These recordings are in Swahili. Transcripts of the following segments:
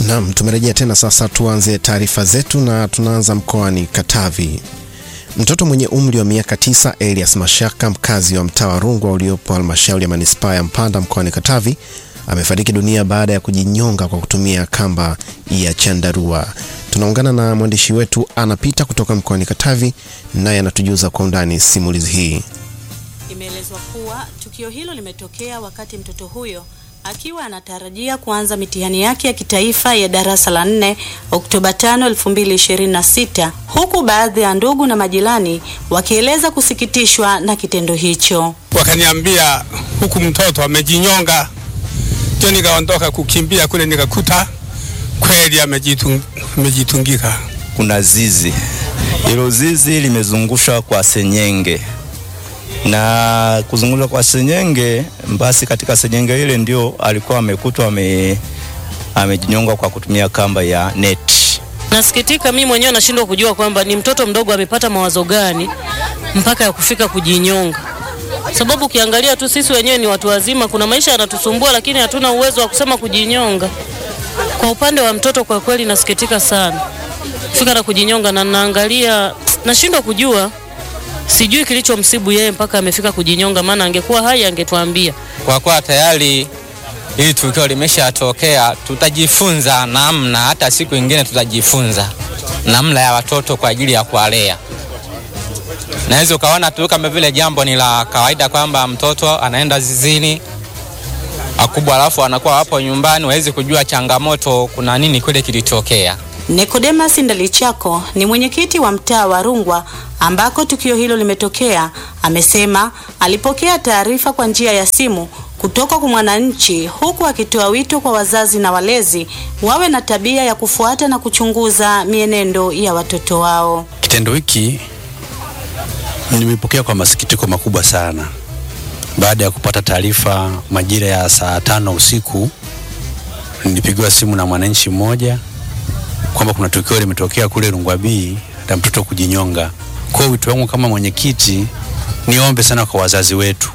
Naam, tumerejea tena sasa, tuanze taarifa zetu na tunaanza mkoani Katavi. Mtoto mwenye umri wa miaka tisa Elias Mashaka, mkazi wa mtaa wa Rungwa uliopo halmashauri ya manispaa ya Mpanda mkoani Katavi, amefariki dunia baada ya kujinyonga kwa kutumia kamba ya chandarua. Tunaungana na mwandishi wetu anapita kutoka mkoani Katavi, naye anatujuza kwa undani simulizi hii. Imeelezwa kuwa tukio hilo limetokea wakati mtoto huyo akiwa anatarajia kuanza mitihani yake ya kitaifa ya darasa la nne Oktoba 5, 2026 huku baadhi ya ndugu na majirani wakieleza kusikitishwa na kitendo hicho. Wakaniambia huku mtoto amejinyonga, ndio nikaondoka kukimbia kule, nikakuta kweli amejitung, amejitungika. Kuna zizi, hilo zizi limezungushwa kwa senyenge na kuzungushwa kwa senyenge, basi katika senyenge ile ndio alikuwa amekutwa ame, amejinyonga kwa kutumia kamba ya neti. Nasikitika mimi mwenyewe nashindwa kujua kwamba ni mtoto mdogo amepata mawazo gani mpaka ya kufika kujinyonga, sababu ukiangalia tu sisi wenyewe ni watu wazima, kuna maisha yanatusumbua, lakini hatuna uwezo wa kusema kujinyonga. Kwa upande wa mtoto, kwa kweli nasikitika sana kufika na kujinyonga, na naangalia nashindwa kujua sijui kilichomsibu yeye mpaka amefika kujinyonga, maana angekuwa hai angetuambia. Kwa kuwa tayari hili tukio limeshatokea, tutajifunza namna, hata siku ingine tutajifunza namna ya watoto kwa ajili ya kuwalea. Naweza ukaona tu kama vile jambo ni la kawaida kwamba mtoto anaenda zizini akubwa, alafu anakuwa hapo nyumbani, wawezi kujua changamoto, kuna nini kule kilitokea. Nicodemus Ndalichako ni mwenyekiti wa mtaa wa Rungwa ambako tukio hilo limetokea. Amesema alipokea taarifa kwa njia ya simu kutoka kwa mwananchi, huku akitoa wito kwa wazazi na walezi wawe na tabia ya kufuata na kuchunguza mienendo ya watoto wao. Kitendo hiki nimepokea kwa masikitiko makubwa sana baada ya kupata taarifa majira ya saa tano usiku. Nilipigiwa simu na mwananchi mmoja kwamba kuna tukio limetokea kule Rungwa B la mtoto kujinyonga. Kwa wito wangu kama mwenyekiti, niombe sana kwa wazazi wetu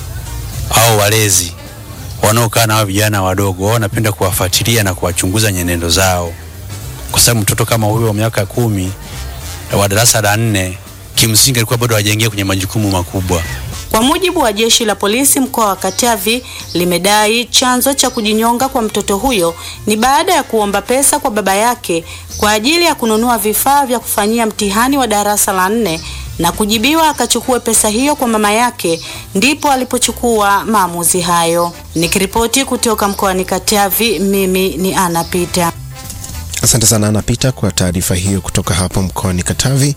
au walezi wanaokaa na hao vijana wadogo, wao wanapenda kuwafuatilia na kuwachunguza nyenendo zao, kwa sababu mtoto kama huyo wa miaka kumi wa darasa la nne kimsingi alikuwa bado hajaingia kwenye majukumu makubwa. Kwa mujibu wa jeshi la polisi mkoa wa Katavi limedai chanzo cha kujinyonga kwa mtoto huyo ni baada ya kuomba pesa kwa baba yake kwa ajili ya kununua vifaa vya kufanyia mtihani wa darasa la nne na kujibiwa akachukue pesa hiyo kwa mama yake, ndipo alipochukua maamuzi hayo. Nikiripoti kutoka mkoani Katavi, mimi ni Ana Pita. Asante sana Anapita kwa taarifa hiyo kutoka hapo mkoani Katavi.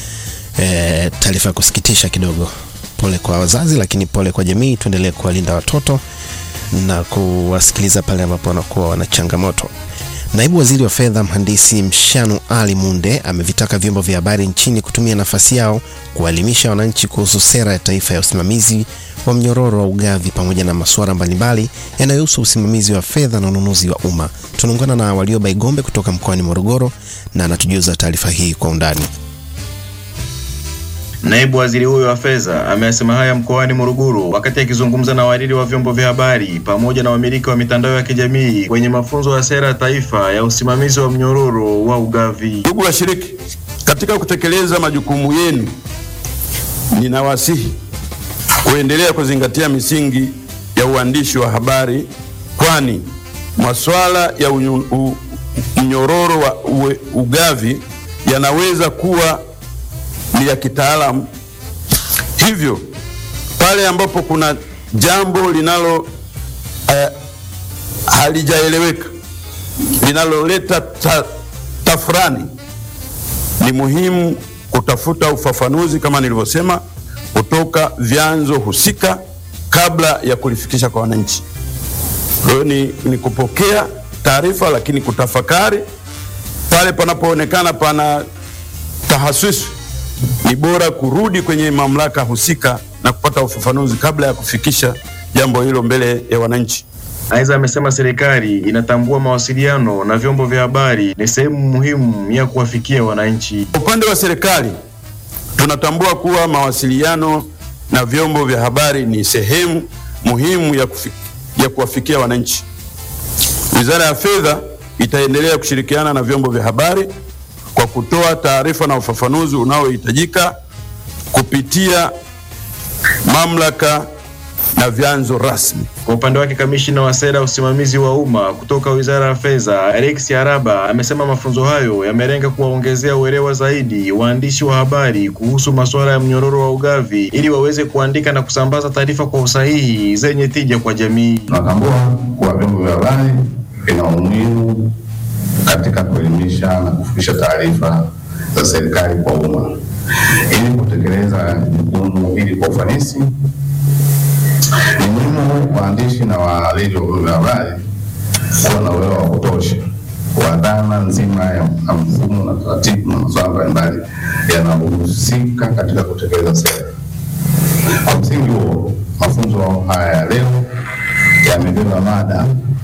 E, taarifa ya kusikitisha kidogo. Pole kwa wazazi, lakini pole kwa jamii. Tuendelee kuwalinda watoto na kuwasikiliza pale ambapo wanakuwa wana changamoto. Naibu Waziri wa Fedha Mhandisi Mshanu Ali Munde amevitaka vyombo vya habari nchini kutumia nafasi yao kuwaelimisha wananchi kuhusu sera ya taifa ya usimamizi wa mnyororo wa ugavi pamoja na masuala mbalimbali yanayohusu usimamizi wa fedha na ununuzi wa umma. Tunaungana na Walioba Igombe kutoka mkoani Morogoro na anatujuza taarifa hii kwa undani. Naibu waziri huyo wa fedha amesema haya mkoani Morogoro wakati akizungumza na wahariri wa vyombo vya habari pamoja na wamiliki wa mitandao ya kijamii kwenye mafunzo ya sera ya taifa ya usimamizi wa mnyororo wa ugavi. Ndugu washiriki, katika kutekeleza majukumu yenu, ninawasihi kuendelea kuzingatia misingi ya uandishi wa habari, kwani masuala ya unyu, u, mnyororo wa uwe, ugavi yanaweza kuwa ni ya kitaalamu. Hivyo pale ambapo kuna jambo linalo eh, halijaeleweka linaloleta ta, tafrani, ni muhimu kutafuta ufafanuzi kama nilivyosema, kutoka vyanzo husika kabla ya kulifikisha kwa wananchi. Kwa hiyo ni, ni kupokea taarifa, lakini kutafakari pale panapoonekana pana tahasisi ni bora kurudi kwenye mamlaka husika na kupata ufafanuzi kabla ya kufikisha jambo hilo mbele ya wananchi. Aidha, amesema serikali inatambua mawasiliano na vyombo vya habari ni sehemu muhimu ya kuwafikia wananchi. Upande wa serikali tunatambua kuwa mawasiliano na vyombo vya habari ni sehemu muhimu ya, kufi, ya kuwafikia wananchi. Wizara ya Fedha itaendelea kushirikiana na vyombo vya habari kwa kutoa taarifa na ufafanuzi unaohitajika kupitia mamlaka na vyanzo rasmi. Kwa upande wake kamishina wa sera ya usimamizi wa umma kutoka Wizara ya Fedha Alex Araba amesema mafunzo hayo yamelenga kuwaongezea uelewa zaidi waandishi wa habari kuhusu masuala ya mnyororo wa ugavi ili waweze kuandika na kusambaza taarifa kwa usahihi zenye tija kwa jamii. Tunatambua kuwa vyombo vya habari vina umuhimu katika kuelimisha na kufikisha taarifa za serikali kwa umma. Ili kutekeleza jukumu hili kwa ufanisi, ni muhimu waandishi na wahariri wa vyombo vya habari kuwa na uelewa wa kutosha wa dhana nzima ya ya mfumo na taratibu na masuala mbalimbali yanayohusika katika kutekeleza sera. Kwa msingi huo, mafunzo haya ya leo yamebeba mada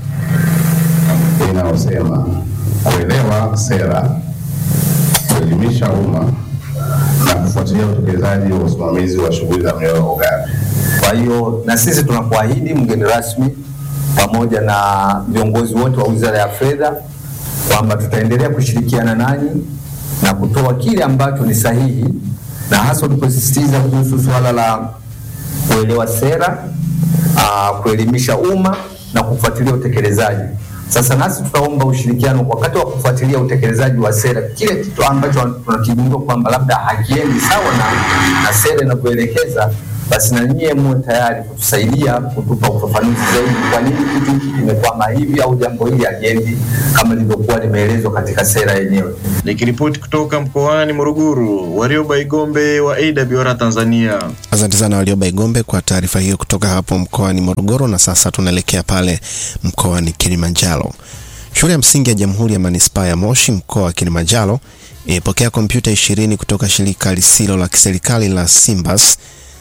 inayosema kuelewa sera, kuelimisha umma na kufuatilia utekelezaji wa usimamizi wa shughuli za mnyororo wa ugavi. Kwa hiyo na sisi tunakuahidi mgeni rasmi, pamoja na viongozi wote wa Wizara ya Fedha kwamba tutaendelea kushirikiana nanyi na kutoa kile ambacho ni sahihi, na hasa tuliposisitiza kuhusu suala la kuelewa sera, aa, kuelimisha umma na kufuatilia utekelezaji. Sasa nasi tutaomba ushirikiano wakati wa kufuatilia utekelezaji wa sera, kile kitu ambacho tunakigundua kwamba labda hakiendi sawa na, na sera inavyoelekeza, basi na nyie muwe tayari kutusaidia kutupa ufafanuzi zaidi, kwa nini kitu hiki kimekwama hivi au jambo hili haliendi kama lilivyokuwa limeelezwa katika sera yenyewe. Nikiripoti kutoka mkoani Morogoro, Warioba Igombe wa AWR Tanzania. Asante sana Warioba Igombe kwa taarifa hiyo kutoka hapo mkoani Morogoro. Na sasa tunaelekea pale mkoani Kilimanjaro. Shule ya msingi ya Jamhuri ya Manispaa ya Moshi mkoa wa Kilimanjaro imepokea kompyuta ishirini kutoka shirika lisilo la kiserikali la Simbas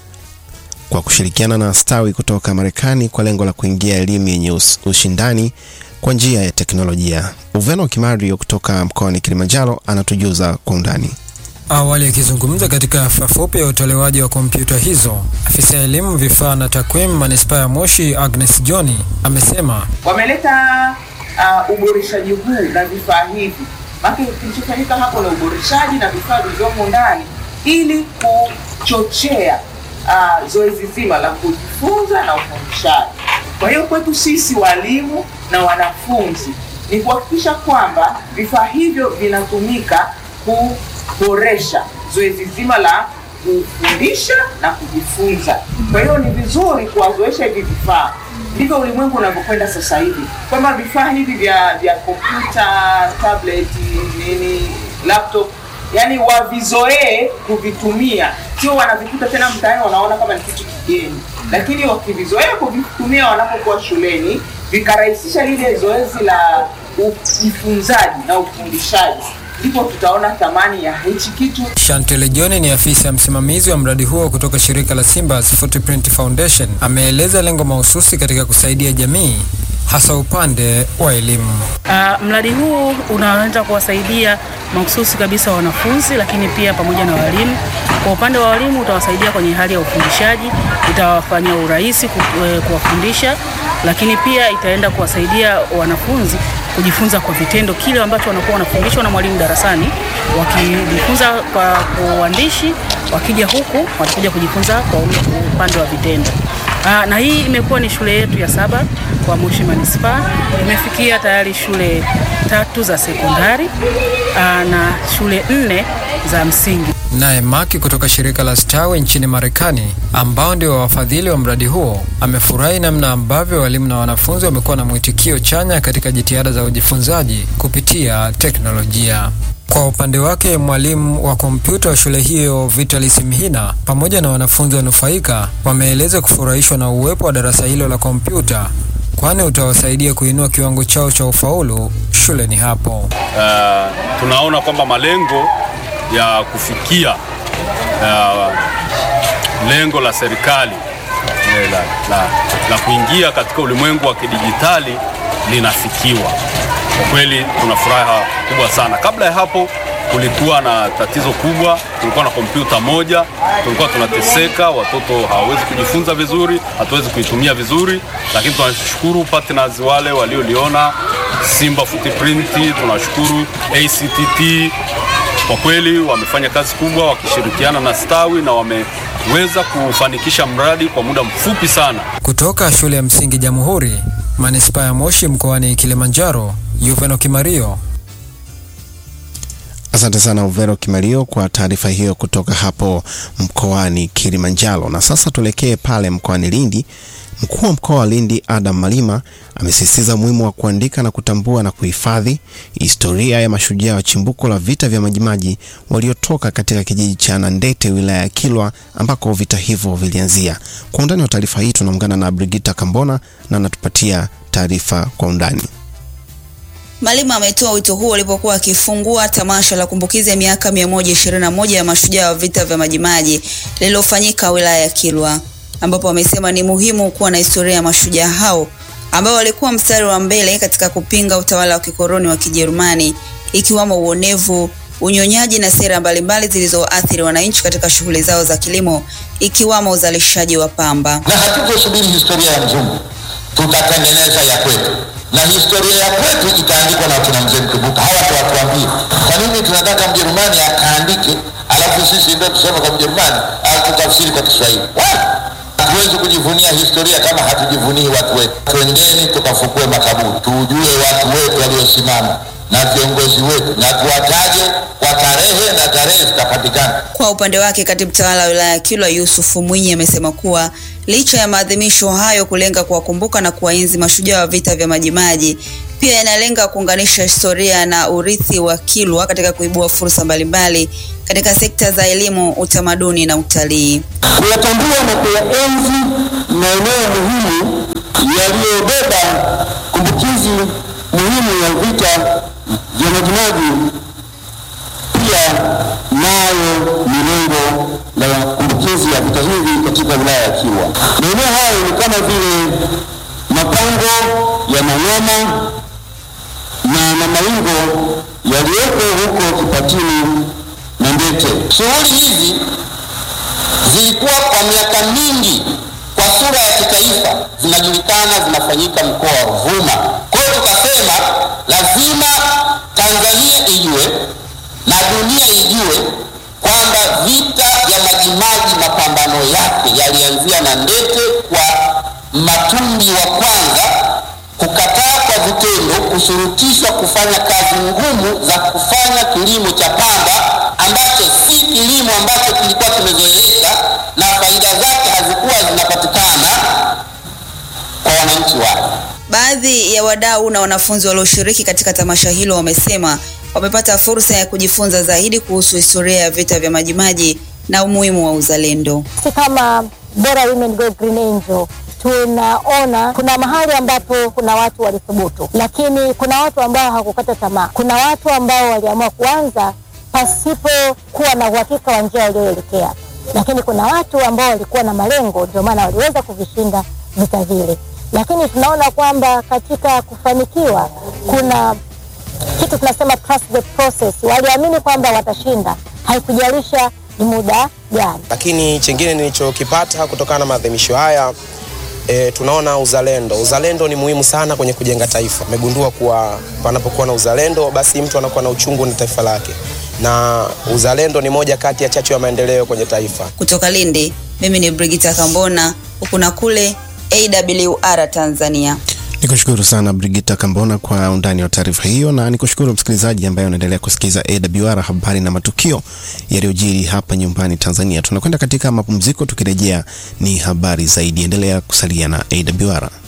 kwa kushirikiana na Stawi kutoka Marekani kwa lengo la kuingia elimu yenye us- ushindani kwa njia ya teknolojia. Uveno Kimario kutoka mkoani Kilimanjaro anatujuza kwa undani. Awali akizungumza katika hafla fupi ya utolewaji wa kompyuta hizo, afisa elimu vifaa na takwimu manispaa ya Moshi Agnes John amesema wameleta uh, uboreshaji huu na vifaa hivi. Maana kilichofanyika hapo ni uboreshaji na vifaa vilivyomo ndani ili kuchochea uh, zoezi zima la kujifunza na ufundishaji. Kwa hiyo kwetu sisi walimu na wanafunzi ni kuhakikisha kwamba vifaa hivyo vinatumika kuboresha zoezi zima la kufundisha na kujifunza. Kwa hiyo ni vizuri kuwazoesha hivi vifaa ndivyo ulimwengu unavyokwenda sasa hivi, kwamba vifaa hivi vya vya kompyuta, tablet, nini, laptop, yani wavizoee kuvitumia, sio wanavikuta tena mtaani wanaona kama ni kitu kigeni, lakini wakivizoea kuvitumia wanapokuwa shuleni, vikarahisisha lile zoezi la ujifunzaji na ufundishaji, ndipo tutaona thamani ya hichi kitu. Shantele John ni afisa msimamizi wa mradi huo kutoka shirika la Simbas Footprint Foundation. Ameeleza lengo mahususi katika kusaidia jamii hasa upande wa elimu. Uh, mradi huu unaanza kuwasaidia mahususi kabisa wanafunzi, lakini pia pamoja na walimu. Kwa upande wa walimu utawasaidia kwenye hali ya ufundishaji, itawafanyia urahisi ku- eh, kuwafundisha, lakini pia itaenda kuwasaidia wanafunzi kujifunza kwa vitendo kile ambacho wanakuwa wanafundishwa na mwalimu darasani, wakijifunza kwa kwa uandishi, wakija huku watakuja kujifunza kwa upande wa vitendo. Aa, na hii imekuwa ni shule yetu ya saba kwa Moshi Manispaa. Imefikia tayari shule tatu za sekondari aa, na shule nne za msingi. Naye Maki kutoka shirika la Stawi nchini Marekani, ambao ndio wafadhili wa mradi huo, amefurahi namna ambavyo walimu na wanafunzi wamekuwa na mwitikio chanya katika jitihada za ujifunzaji kupitia teknolojia. Kwa upande wake mwalimu wa kompyuta wa shule hiyo Vitalis Mhina pamoja na wanafunzi wanufaika wameeleza kufurahishwa na uwepo wa darasa hilo la kompyuta, kwani utawasaidia kuinua kiwango chao cha ufaulu shuleni hapo. uh, tunaona kwamba malengo ya kufikia uh, lengo la serikali eh, la, la, la kuingia katika ulimwengu wa kidijitali linafikiwa. Kwa kweli tuna furaha kubwa sana. Kabla ya hapo kulikuwa na tatizo kubwa, kulikuwa na kompyuta moja, tulikuwa tunateseka, watoto hawawezi kujifunza vizuri, hatuwezi kuitumia vizuri, lakini tunashukuru partners wale walioliona Simba Footprint, tunashukuru ACTT. Kwa kweli wamefanya kazi kubwa wakishirikiana na Stawi na wameweza kufanikisha mradi kwa muda mfupi sana. Kutoka shule ya msingi Jamhuri, manispaa ya Moshi mkoani Kilimanjaro, Yuveno Kimario. Asante sana Uvero Kimario kwa taarifa hiyo kutoka hapo mkoani Kilimanjaro. Na sasa tuelekee pale mkoani Lindi. Mkuu wa mkoa wa Lindi Adam Malima amesisitiza umuhimu wa kuandika na kutambua na kuhifadhi historia ya mashujaa wa chimbuko la vita vya Majimaji waliotoka katika kijiji cha Nandete wilaya ya Kilwa ambako vita hivyo vilianzia. Kwa undani wa taarifa hii tunaungana na Brigita Kambona na anatupatia taarifa kwa undani. Malima ametoa wito huo alipokuwa akifungua tamasha la kumbukizi ya miaka 121 ya mashujaa wa vita vya Majimaji lililofanyika wilaya ya Kilwa, ambapo amesema ni muhimu kuwa na historia ya mashujaa hao ambao walikuwa mstari wa mbele katika kupinga utawala wa kikoloni wa Kijerumani, ikiwamo uonevu, unyonyaji na sera mbalimbali zilizoathiri wananchi katika shughuli zao za kilimo, ikiwamo uzalishaji wa pamba. na hatutosubiri historia ya mzungu, tutatengeneza ya kwetu, na historia ya kwetu itaandikwa na kina mzee Mkumbuka. Hawa ndio watuambie kwa nini tunataka Mjerumani akaandike, alafu sisi ndio tuseme kwa Mjerumani au tutafsiri kwa Kiswahili. Wala, Hatuwezi kujivunia historia kama hatujivunii watu wetu. Twendeni tukafukue makaburi, tujue watu wetu waliosimama na viongozi wetu, na tuwataje kwa tarehe, na tarehe zitapatikana. Kwa upande wake katibu tawala wa wilaya ya Kilwa Yusufu Mwinyi amesema kuwa licha ya maadhimisho hayo kulenga kuwakumbuka na kuwaenzi mashujaa wa vita vya Majimaji, pia yanalenga kuunganisha historia na urithi wa Kilwa katika kuibua fursa mbalimbali katika sekta za elimu, utamaduni na utalii. kuyatambua na kuyaenzi maeneo muhimu yaliyobeba kumbukizi muhimu ya vita vya Majimaji, pia nayo ni lengo la kumbukizi ya vita hivi katika wilaya ya Kilwa. Maeneo hayo ni kama vile mapango ya Manyama na na Maingo yaliyoko huko Kipatini na Ndete. Shughuli hizi zilikuwa kwa miaka mingi kwa sura ya kitaifa zinajulikana zinafanyika mkoa wa Ruvuma. Kwa hiyo tukasema lazima Tanzania ijue na dunia ijue kwamba vita vya Majimaji mapambano yake yalianzia na Ndete kwa Matumbi wa kwanza kukataa kwa vitendo kushurutishwa kufanya kazi ngumu za kufanya kilimo cha pamba ambacho si kilimo ambacho kilikuwa kimezoeleka na faida zake hazikuwa zinapatikana kwa wananchi wake. Baadhi ya wadau na wanafunzi walioshiriki katika tamasha hilo wamesema wamepata fursa ya kujifunza zaidi kuhusu historia ya vita vya Majimaji na umuhimu wa uzalendo. Sisi kama Bora Women Go Green Angel tunaona kuna mahali ambapo kuna watu walithubutu, lakini kuna watu ambao hawakukata tamaa. Kuna watu ambao waliamua kuanza pasipo kuwa na uhakika wa njia walioelekea, lakini kuna watu ambao walikuwa na malengo, ndio maana waliweza kuvishinda vita vile. Lakini tunaona kwamba katika kufanikiwa kuna kitu tunasema trust the process. Waliamini kwamba watashinda, haikujalisha ni muda gani. Lakini chingine nilichokipata kutokana na maadhimisho haya e, tunaona uzalendo. Uzalendo ni muhimu sana kwenye kujenga taifa. Amegundua kuwa panapokuwa na uzalendo, basi mtu anakuwa na uchungu na taifa lake, na uzalendo ni moja kati ya chachu ya maendeleo kwenye taifa. Kutoka Lindi, mimi ni Brigita Kambona, huku na kule AWR Tanzania. Nikushukuru sana Brigita Kambona kwa undani wa taarifa hiyo, na nikushukuru msikilizaji ambaye unaendelea kusikiliza AWR habari na matukio yaliyojiri hapa nyumbani Tanzania. Tunakwenda katika mapumziko, tukirejea ni habari zaidi. Endelea kusalia na AWR.